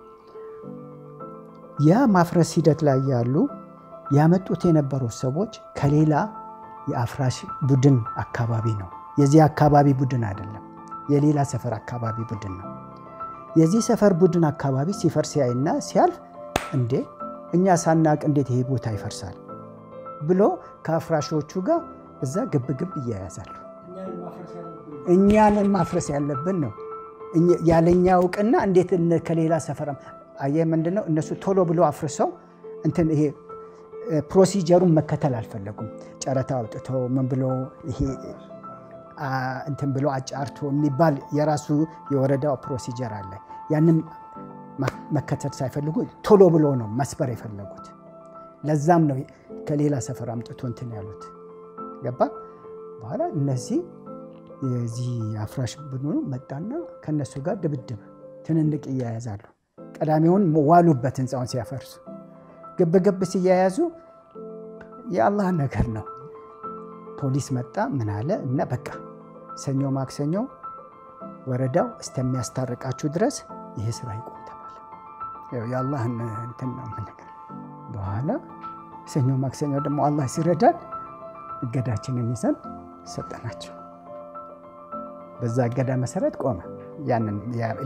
Speaker 4: ያ ማፍረስ ሂደት ላይ ያሉ ያመጡት የነበሩ ሰዎች ከሌላ የአፍራሽ ቡድን አካባቢ ነው። የዚህ አካባቢ ቡድን አይደለም፣ የሌላ ሰፈር አካባቢ ቡድን ነው። የዚህ ሰፈር ቡድን አካባቢ ሲፈርስ ያይና ሲያልፍ እንዴ እኛ ሳናቅ እንዴት ይሄ ቦታ ይፈርሳል ብሎ ከአፍራሾቹ ጋር እዛ ግብግብ እያያዛሉ። እኛንን ማፍረስ ያለብን ነው ያለኛ እውቅና እንዴት ከሌላ ሰፈር አየህ፣ ምንድነው እነሱ ቶሎ ብሎ አፍርሰው እንትን ይሄ ፕሮሲጀሩን መከተል አልፈለጉም። ጨረታ አውጥተው ምን ብሎ ይሄ እንትን ብሎ አጫርቶ የሚባል የራሱ የወረዳው ፕሮሲጀር አለ። ያንም መከተል ሳይፈልጉ ቶሎ ብሎ ነው መስበር የፈለጉት። ለዛም ነው ከሌላ ሰፈር አምጥቶ እንትን ያሉት ገባ። በኋላ እነዚህ የዚህ አፍራሽ ቡድኑ መጣና ከነሱ ጋር ድብድብ ትንንቅ እያያዛሉ። ቀዳሚውን ዋሉበት ህንፃውን ሲያፈርሱ ግብግብ ሲያያዙ የአላህ ነገር ነው። ፖሊስ መጣ ምን አለ እና በቃ ሰኞ ማክሰኞ ወረዳው እስከሚያስታርቃችሁ ድረስ ይሄ ስራ ይቆም ተባለ። የአላህን እንትን ነው ነገር በኋላ ሰኞ ማክሰኞ ደግሞ አላህ ሲረዳን እገዳችንን ይዘን ሰጠናቸው። በዛ እገዳ መሰረት ቆመ። ያንን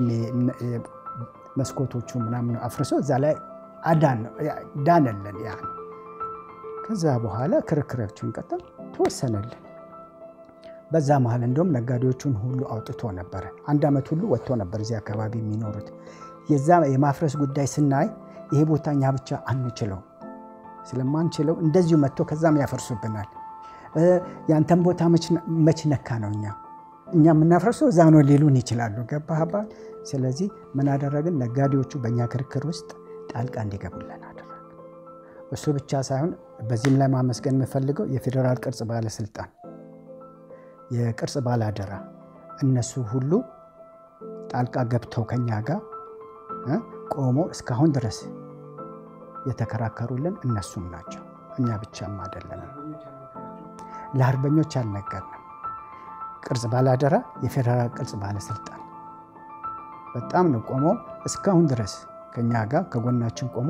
Speaker 4: መስኮቶቹ ምናምን አፍርሶ እዛ ላይ ዳነለን። ያ ከዛ በኋላ ክርክሮቹን ቀጠል ተወሰነልን። በዛ መሀል እንደውም ነጋዴዎቹን ሁሉ አውጥቶ ነበረ። አንድ ዓመት ሁሉ ወጥቶ ነበር እዚህ አካባቢ የሚኖሩት። የዛ የማፍረስ ጉዳይ ስናይ ይሄ ቦታ እኛ ብቻ አንችለው ስለማንችለው እንደዚሁ መጥቶ ከዛም ያፈርሱብናል። ያንተን ቦታ መች ነካ ነው እኛ እኛ የምናፈርሰው እዛ ነው ሊሉን ይችላሉ። ገባህ አባል? ስለዚህ ምን አደረግን? ነጋዴዎቹ በእኛ ክርክር ውስጥ ጣልቃ እንዲገቡልን አደረግን። እሱ ብቻ ሳይሆን በዚህም ላይ ማመስገን የምፈልገው የፌዴራል ቅርጽ ባለስልጣን፣ የቅርጽ ባላደራ እነሱ ሁሉ ጣልቃ ገብተው ከኛ ጋር ቆሞ እስካሁን ድረስ የተከራከሩልን እነሱም ናቸው። እኛ ብቻም አይደለንም። ለአርበኞች አልነገርንም። ቅርጽ ባላደራ የፌዴራል ቅርጽ ባለስልጣን በጣም ነው ቆሞ እስካሁን ድረስ ከኛ ጋር ከጎናችን ቆሞ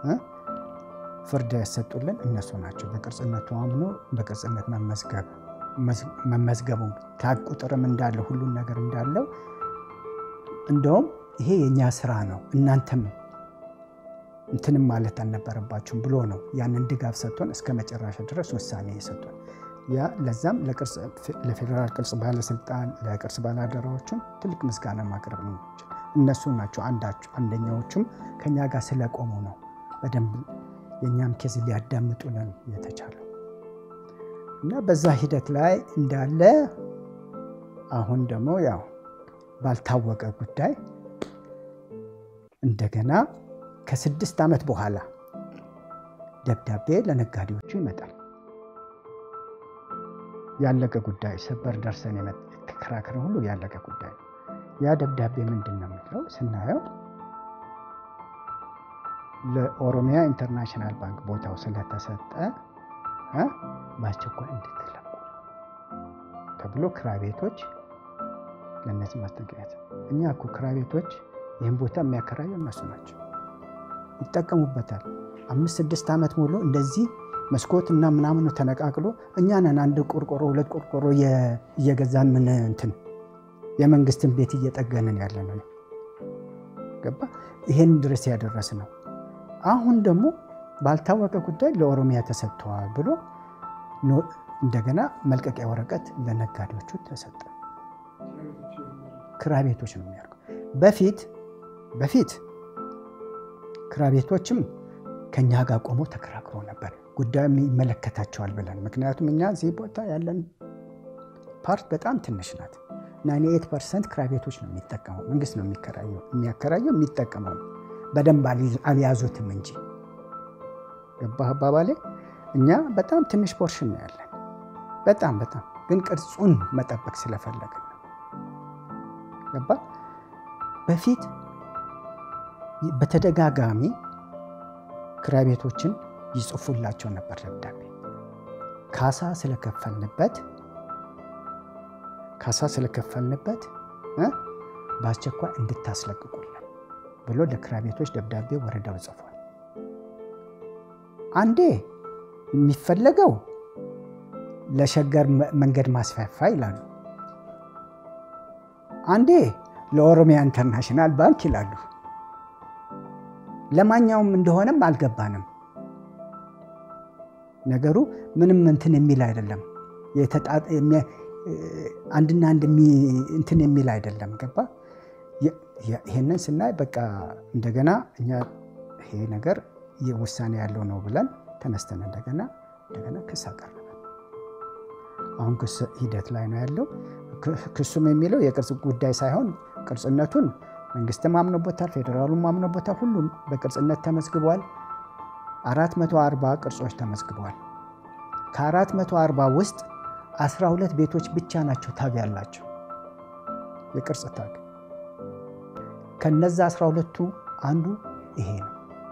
Speaker 4: ፍርድ ያሰጡልን እነሱ ናቸው። በቅርጽነቱ አምኖ በቅርጽነት መመዝገብ መመዝገቡ ታግ ቁጥርም እንዳለ ሁሉን ነገር እንዳለው እንደውም ይሄ የእኛ ስራ ነው እናንተም እንትንም ማለት አልነበረባችሁም ብሎ ነው ያንን ድጋፍ ሰጥቶን እስከ መጨረሻ ድረስ ውሳኔ የሰጡን። ያ ለዛም ለፌዴራል ቅርስ ባለስልጣን ለቅርስ ባላደራዎችም ትልቅ ምስጋና ማቅረብ ነው። እነሱ ናቸው አንደኛዎቹም ከኛ ጋር ስለቆሙ ነው በደንብ የእኛም ኬዝ ሊያዳምጡልን የተቻለው እና በዛ ሂደት ላይ እንዳለ አሁን ደግሞ ያው ባልታወቀ ጉዳይ እንደገና ከስድስት ዓመት በኋላ ደብዳቤ ለነጋዴዎቹ ይመጣል። ያለቀ ጉዳይ ሰበር ደርሰን ተከራክረን ሁሉ ያለቀ ጉዳይ ነው። ያ ደብዳቤ ምንድን ነው የሚለው ስናየው ለኦሮሚያ ኢንተርናሽናል ባንክ ቦታው ስለተሰጠ በአስቸኳይ እንድትለቁ ተብሎ ክራይ ቤቶች ለእነዚህ ማስጠንቀቂያ እኛ እኮ ክራይ ቤቶች ይህን ቦታ የሚያከራዩ እነሱ ናቸው፣ ይጠቀሙበታል። አምስት ስድስት ዓመት ሙሉ እንደዚህ መስኮት እና ምናምኑ ተነቃቅሎ እኛ ነን አንድ ቆርቆሮ ሁለት ቆርቆሮ እየገዛን ምን እንትን የመንግስትን ቤት እየጠገንን ያለ ነው። ገባ ይሄን ድረስ ያደረስ ነው። አሁን ደግሞ ባልታወቀ ጉዳይ ለኦሮሚያ ተሰጥተዋል ብሎ እንደገና መልቀቂያ ወረቀት ለነጋዴዎቹ ተሰጠ። ክራይ ቤቶች ነው የሚያደርገው። በፊት በፊት ክራይ ቤቶችም ከኛ ጋር ቆሞ ተከራክሮ ነበር ጉዳዩ ይመለከታቸዋል ብለን። ምክንያቱም እኛ እዚህ ቦታ ያለን ፓርት በጣም ትንሽ ናት። 98 ፐርሰንት ክራይ ቤቶች ነው የሚጠቀመው፣ መንግስት ነው የሚከራየው፣ የሚያከራየው የሚጠቀመው ነው። በደንብ አልያዙትም እንጂ ገባህ አባባሌ። እኛ በጣም ትንሽ ፖርሽን ነው ያለን፣ በጣም በጣም ግን ቅርጹን መጠበቅ ስለፈለግን ነው። ገባ በፊት በተደጋጋሚ ክራይ ቤቶችን ይጽፉላቸው ነበር ደብዳቤ ካሳ ስለከፈልንበት ካሳ ስለከፈልንበት በአስቸኳይ እንድታስለቅቁልን ብሎ ለክራይ ቤቶች ደብዳቤ ወረዳው ጽፏል። አንዴ የሚፈለገው ለሸገር መንገድ ማስፋፋ ይላሉ። አንዴ ለኦሮሚያ ኢንተርናሽናል ባንክ ይላሉ። ለማኛውም እንደሆነም አልገባንም። ነገሩ ምንም እንትን የሚል አይደለም። አንድና አንድ እንትን የሚል አይደለም። ገባ ይሄንን ስናይ በቃ እንደገና እኛ ይሄ ነገር ውሳኔ ያለው ነው ብለን ተነስተን እንደገና እንደገና ክስ አቀረበ። አሁን ክስ ሂደት ላይ ነው ያለው። ክሱም የሚለው የቅርጽ ጉዳይ ሳይሆን ቅርጽነቱን መንግስትም አምኖበታል፣ ፌዴራሉም አምኖበታል። ሁሉም በቅርጽነት ተመዝግቧል። 440 ቅርጾች ተመዝግበዋል። ከ440 ውስጥ 12 ቤቶች ብቻ ናቸው ታግ ያላቸው የቅርጽ ታግ። ከነዛ 12ቱ አንዱ ይሄ ነው፣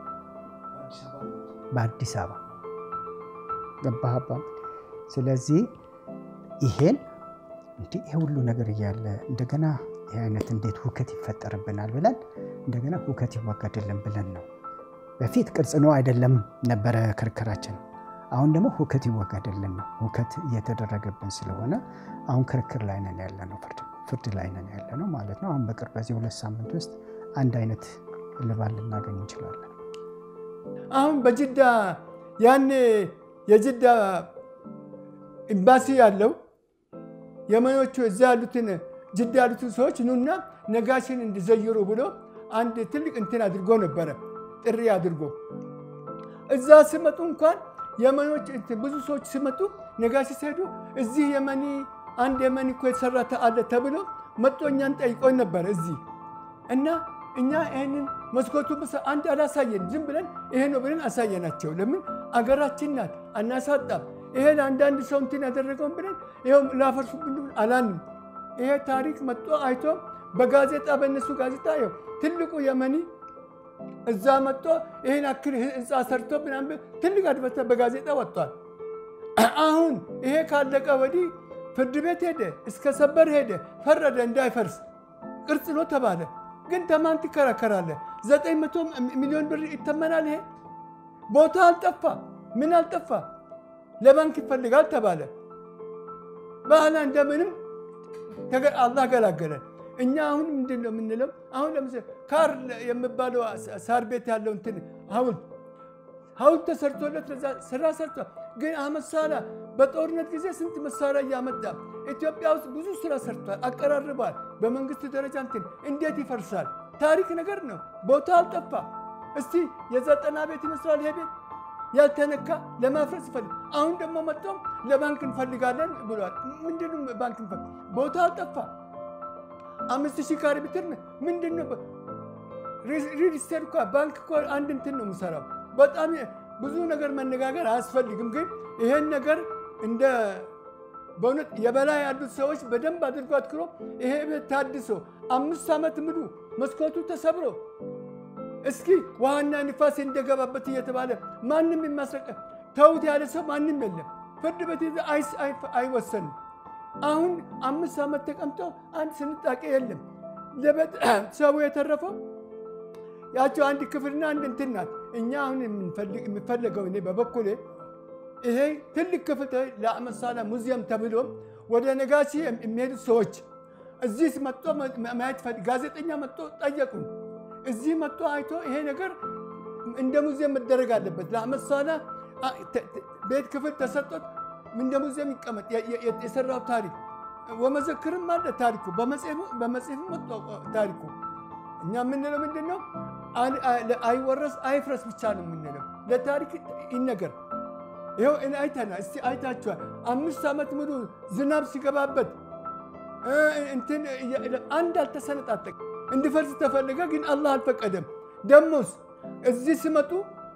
Speaker 4: በአዲስ አበባ ገባህባ። ስለዚህ ይሄን እንዲህ ይሄ ሁሉ ነገር እያለ እንደገና ይህ አይነት እንዴት ሁከት ይፈጠርብናል ብለን እንደገና ሁከት ይወገድልን ብለን ነው። በፊት ቅርጽ ነው አይደለም ነበረ ክርክራችን። አሁን ደግሞ ሁከት ይወገድልን ነው። ሁከት እየተደረገብን ስለሆነ አሁን ክርክር ላይ ነን ያለ ነው፣ ፍርድ ላይ ነን ያለ ነው ማለት ነው። አሁን በቅርብ በዚህ ሁለት ሳምንት ውስጥ አንድ አይነት እልባት ልናገኝ እንችላለን።
Speaker 3: አሁን በጅዳ ያኔ የጅዳ ኤምባሲ ያለው የመኖቹ እዛ ያሉትን ጅዳ ያሉትን ሰዎች ኑና ነጋሽን እንዲዘይሩ ብሎ አንድ ትልቅ እንትን አድርጎ ነበረ፣ ጥሪ አድርጎ እዛ ሲመጡ እንኳን የመኖች ብዙ ሰዎች ሲመጡ ነጋሽ ሲሄዱ እዚህ የመኒ አንድ የመኒ እኮ የተሰራ አለ ተብሎ መጥቶ እኛን ጠይቆን ነበረ እዚህ እና እኛ ይህንን መስኮቱ አንድ አላሳየን፣ ዝም ብለን ይሄ ነው ብለን አሳየናቸው። ለምን አገራችን ናት አናሳጣም። ይሄን አንዳንድ ሰው እንትን ያደረገውን ብለን ይኸው ላፈርሱ ብሉ አላንም። ይሄ ታሪክ መጥቶ አይቶ በጋዜጣ በእነሱ ጋዜጣ ይኸው ትልቁ የመኒ እዛ መጥቶ ይህን አክል ህንፃ ሰርቶ ምናምን ትልቅ አድበተ በጋዜጣ ወጥቷል። አሁን ይሄ ካለቀ ወዲህ ፍርድ ቤት ሄደ፣ እስከ ሰበር ሄደ፣ ፈረደ እንዳይፈርስ ቅርጽ ነው ተባለ። ግን ተማን ትከራከራለህ? ዘጠኝ መቶ ሚሊዮን ብር ይተመናል። ይሄ ቦታ አልጠፋ ምን አልጠፋ፣ ለባንክ ይፈልጋል ተባለ። በኋላ እንደምንም ተገ- አላህ ገላገለን። እኛ አሁን ምንድን ነው የምንለው? አሁን ለምሳሌ ካር የሚባለው ሳር ቤት ያለው እንትን ሐውልት ሐውልት ተሰርቶለት ለዛ ስራ ሰርቷል። ግን አህመድ ሳላህ በጦርነት ጊዜ ስንት መሳሪያ እያመጣ ኢትዮጵያ ውስጥ ብዙ ስራ ሰርቷል፣ አቀራርቧል። በመንግስት ደረጃ እንትን እንዴት ይፈርሳል? ታሪክ ነገር ነው። ቦታ አልጠፋ። እስቲ የዘጠና ቤት ይመስላል ይሄ ቤት ያልተነካ ለማፍረስ ይፈልግ። አሁን ደግሞ መጥቶም ለባንክ እንፈልጋለን ብሏል። ምንድነው ባንክ እንፈልግ? ቦታ አልጠፋ። አምስት ሺህ ካሬ ሜትር ምንድን ነው? ሪል ስቴት እኮ ባንክ እኮ አንድ እንትን ነው የምሰራው። በጣም ብዙ ነገር መነጋገር አያስፈልግም። ግን ይሄን ነገር እንደ በእውነት የበላይ ያሉት ሰዎች በደንብ አድርጎ አትክሮ ይሄ ቤት ታድሶ አምስት ዓመት ሙሉ መስኮቱ ተሰብሮ እስኪ ውሃና ንፋስ እንደገባበት እየተባለ ማንም የሚያስረቀ ተውት ያለ ሰው ማንም የለም። ፍርድ ቤት አይስ- አይ- አይወሰንም። አሁን አምስት ዓመት ተቀምጦ አንድ ስንጣቄ የለም። ለቤት ሰው የተረፈው ያቸው አንድ ክፍልና አንድ እንትን ናት። እኛ አሁን የምንፈልግ- የሚፈለገው እኔ በበኩሌ ይሄ ትልቅ ክፍል ተ- ለአህመድ ሳላህ ሙዚየም ተብሎ ወደ ነጋሲ የሚሄዱት ሰዎች እዚህ መጥቶ ማ- ማየት ፈል- ጋዜጠኛ መጥቶ ጠየቁን። እዚህ መጥቶ አይቶ ይሄ ነገር እንደ ሙዚየም መደረግ አለበት። ለአህመድ ሳላህ አ- ተ- ተ- ቤት ክፍል ተሰጥቶት እንደ ሙዚየም ይቀመጥ የ- የ- የሰራው ታሪክ ወመዘክርም አለ ታሪኩ በመጽሔፉ መጥቶ ታሪኩ እኛ የምንለው ምንድን ነው? አን- አ- አይወረስ አይፍረስ ብቻ ነው የምንለው። ለታሪክ ይነገር። ይኸው እኔ አይተናል። እስቲ አይታችኋል። አምስት ዓመት ሙሉ ዝናብ ሲገባበት እ እንትን እያ- አንድ አልተሰነጣጠቅ እንዲፈርስ ተፈለገ፣ ግን አላህ አልፈቀደም። ደሞስ እዚህ ሲመጡ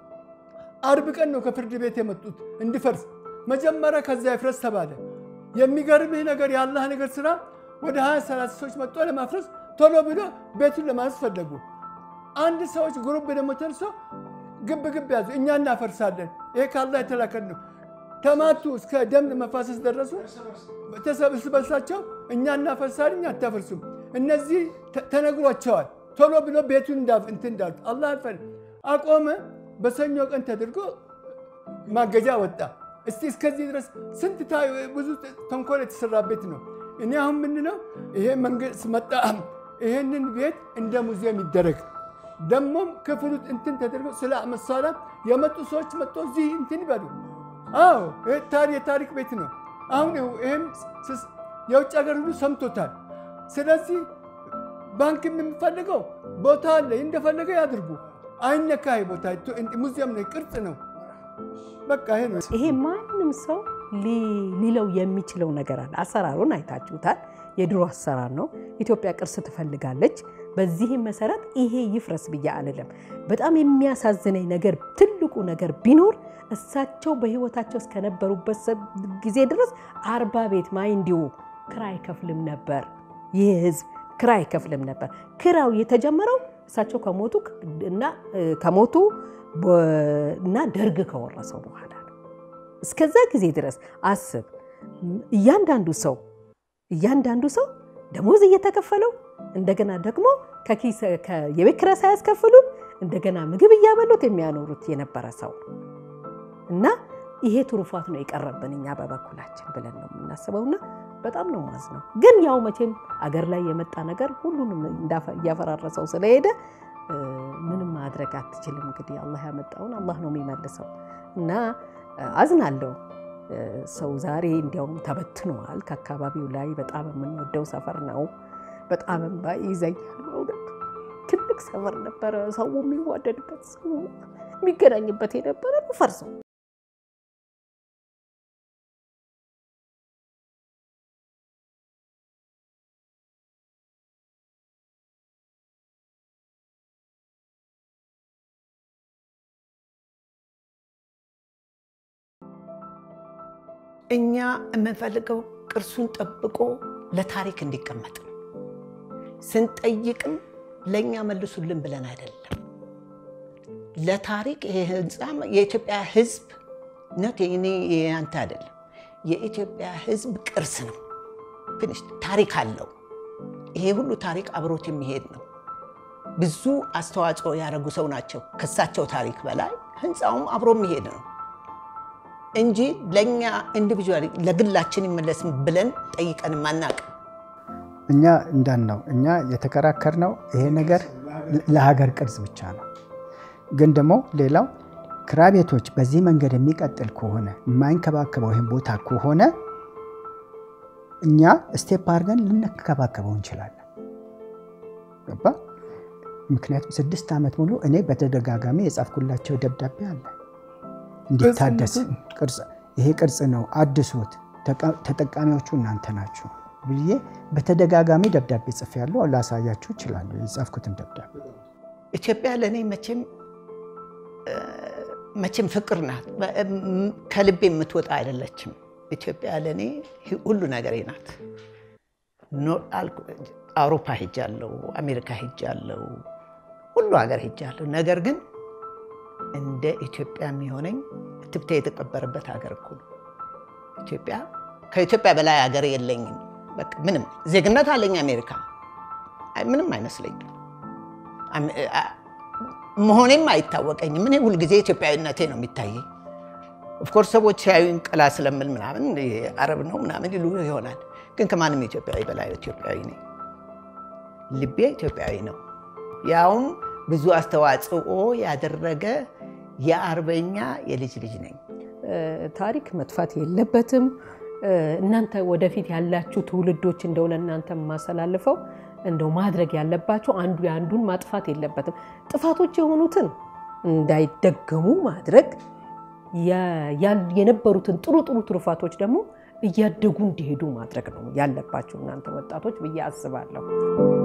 Speaker 3: አርብ ቀን ነው ከፍርድ ቤት የመጡት እንዲፈርስ። መጀመሪያ ከዛ ይፍረስ ተባለ። የሚገርምህ ነገር የአላህ ነገር ስራ ወደ 20 30 ሰዎች መጥቶ ለማፍረስ ቶሎ ብሎ ቤቱን ለማፍረስ ፈለጉ። አንድ ሰዎች ግሩፕ ደግሞ ተንሶ ግብ ግብ ያዙ። እኛ እናፈርሳለን፣ ይሄ ከአላህ የተላከን ነው። ተማቱ፣ እስከ ደም መፋሰስ ደረሱ። እርስ በርሳቸው እኛ እናፈርሳለን፣ እኛ አታፈርሱም። እነዚህ ተ- ተነግሯቸዋል። ቶሎ ብሎ ቤቱን እንዳ- እንትን እንዳሉት አላህ አልፈን አቆመ። በሰኞ ቀን ተደርጎ ማገጃ ወጣ። እስቲ እስከዚህ ድረስ ስንት ታ- ብዙ ተንኮል የተሰራበት ነው። እኔ አሁን ምንለው ይሄ መንግስት መጣ፣ ይሄንን ቤት እንደ ሙዚየም ይደረግ። ደግሞም ክፍሉ እንትን ተደርጎ ስለ አህመድ ሳላህ የመጡ ሰዎች መጥቶ እዚህ እንትን ይበሉ። አዎ ይሄ ታሪ- የታሪክ ቤት ነው። አሁን ይህም ስስ- የውጭ ሀገር ሁሉ ሰምቶታል። ስለዚህ ባንክ የሚፈልገው ቦታ አለ፣ እንደፈለገ ያድርጉ። አይነካ ይሄ ቦታ ሙዚየም ነው፣ ቅርጽ ነው። በቃ ይሄ ነው።
Speaker 2: ይሄ ማንም ሰው ሊ- ሊለው የሚችለው ነገር አለ። አሰራሩን አይታችሁታል። የድሮ አሰራር ነው። ኢትዮጵያ ቅርስ ትፈልጋለች። በዚህም መሰረት ይሄ ይፍረስ ብዬ አልልም። በጣም የሚያሳዝነኝ ነገር ትልቁ ነገር ቢኖር እሳቸው በህይወታቸው እስከነበሩበት ሰ- ጊዜ ድረስ አርባ ቤት ማይንዲሁ ክራይ አይከፍልም ነበር። ይህ ህዝብ ክራይ አይከፍልም ነበር። ክራው የተጀመረው እሳቸው ከሞቱ እና ከሞቱ በ- እና ደርግ ከወረሰው በኋላ ነው። እስከዛ ጊዜ ድረስ አስብ። እያንዳንዱ ሰው እያንዳንዱ ሰው ደሞዝ እየተከፈለው እንደገና ደግሞ ከኪስ ከ- የቤት ኪራይ ሳያስከፍሉት እንደገና ምግብ እያበሉት የሚያኖሩት የነበረ ሰው ነው እና ይሄ ትሩፋት ነው የቀረብን እኛ በበኩላችን ብለን ነው የምናስበውና በጣም ነው ማዝነው። ግን ያው መቼም አገር ላይ የመጣ ነገር ሁሉንም እንዳፈ- እያፈራረሰው ስለሄደ እ፣ ምንም ማድረግ አትችልም። እንግዲህ አላህ ያመጣውን አላህ ነው የሚመልሰው እና እ፣ አዝናለሁ። እ፣ ሰው ዛሬ እንዲያውም ተበትኗል ከአካባቢው ላይ። በጣም የምንወደው ሰፈር ነው። በጣም እንባ ይዘኛል በእውነት ትልቅ ሰፈር ነበረ። ሰው የሚዋደድበት ሰው የሚገናኝበት የነበረ ነው ፈርሰው
Speaker 1: እኛ የምንፈልገው ቅርሱን ጠብቆ ለታሪክ እንዲቀመጥ ነው። ስንጠይቅም ለእኛ መልሱልን ብለን አይደለም። ለታሪክ ይሄ ህንፃ የኢትዮጵያ ህዝብ ነት የኔ ያንተ አይደለም። የኢትዮጵያ ህዝብ ቅርስ ነው። ፊኒሽ ታሪክ አለው። ይሄ ሁሉ ታሪክ አብሮት የሚሄድ ነው። ብዙ አስተዋጽኦ ያደረጉ ሰው ናቸው። ከሳቸው ታሪክ በላይ ህንፃውም አብሮ የሚሄድ ነው። እንጂ ለእኛ ኢንዲቪጁዋሊ ለግላችን ይመለስ ብለን ጠይቀንም አናውቅም።
Speaker 4: እኛ እንዳን ነው እኛ የተከራከርነው ይሄ ነገር ለሀገር ቅርጽ ብቻ ነው። ግን ደግሞ ሌላው ክራይ ቤቶች በዚህ መንገድ የሚቀጥል ከሆነ የማይንከባከበው ይህን ቦታ ከሆነ እኛ ስቴፕ አድርገን ልንከባከበው እንችላለን። ገባ? ምክንያቱም ስድስት ዓመት ሙሉ እኔ በተደጋጋሚ የጻፍኩላቸው ደብዳቤ አለ እንዲታደስ ይሄ ቅርጽ ነው አድሱት፣ ተጠቃሚዎቹ እናንተ ናችሁ ብዬ በተደጋጋሚ ደብዳቤ ጽፌያለሁ። ላሳያችሁ እችላለሁ የጻፍኩትን ደብዳቤ።
Speaker 1: ኢትዮጵያ ለእኔ መቼም መቼም ፍቅር ናት። ከልቤ የምትወጣ አይደለችም። ኢትዮጵያ ለእኔ ሁሉ ነገሬ ናት። አውሮፓ ሄጃለሁ፣ አሜሪካ ሄጃለሁ፣ ሁሉ ሀገር ሄጃለሁ። ነገር ግን እንደ ኢትዮጵያ የሚሆነኝ እትብቴ የተቀበረበት ሀገር እኮ ነው። ኢትዮጵያ ከኢትዮጵያ በላይ ሀገር የለኝም። በቃ ምንም ዜግነት አለኝ አሜሪካ፣ ምንም አይመስለኝም። መሆኔም አይታወቀኝም። እኔ ሁልጊዜ ኢትዮጵያዊነቴ ነው የሚታየኝ። ኦፍኮርስ ሰዎች ሲያዩኝ ቀላ ስለምል ምናምን አረብ ነው ምናምን ይሉ ይሆናል። ግን ከማንም ኢትዮጵያዊ በላይ ኢትዮጵያዊ ነኝ። ልቤ ኢትዮጵያዊ ነው። ያውም ብዙ አስተዋጽኦ ያደረገ የአርበኛ የልጅ ልጅ ነኝ።
Speaker 2: ታሪክ መጥፋት የለበትም። እናንተ ወደፊት ያላችሁ ትውልዶች እንደው ለእናንተ የማስተላልፈው እንደው ማድረግ ያለባቸው አንዱ የአንዱን ማጥፋት የለበትም። ጥፋቶች የሆኑትን እንዳይደገሙ ማድረግ የነበሩትን ጥሩ ጥሩ ትሩፋቶች ደግሞ እያደጉ እንዲሄዱ ማድረግ ነው ያለባቸው እናንተ ወጣቶች ብዬ አስባለሁ።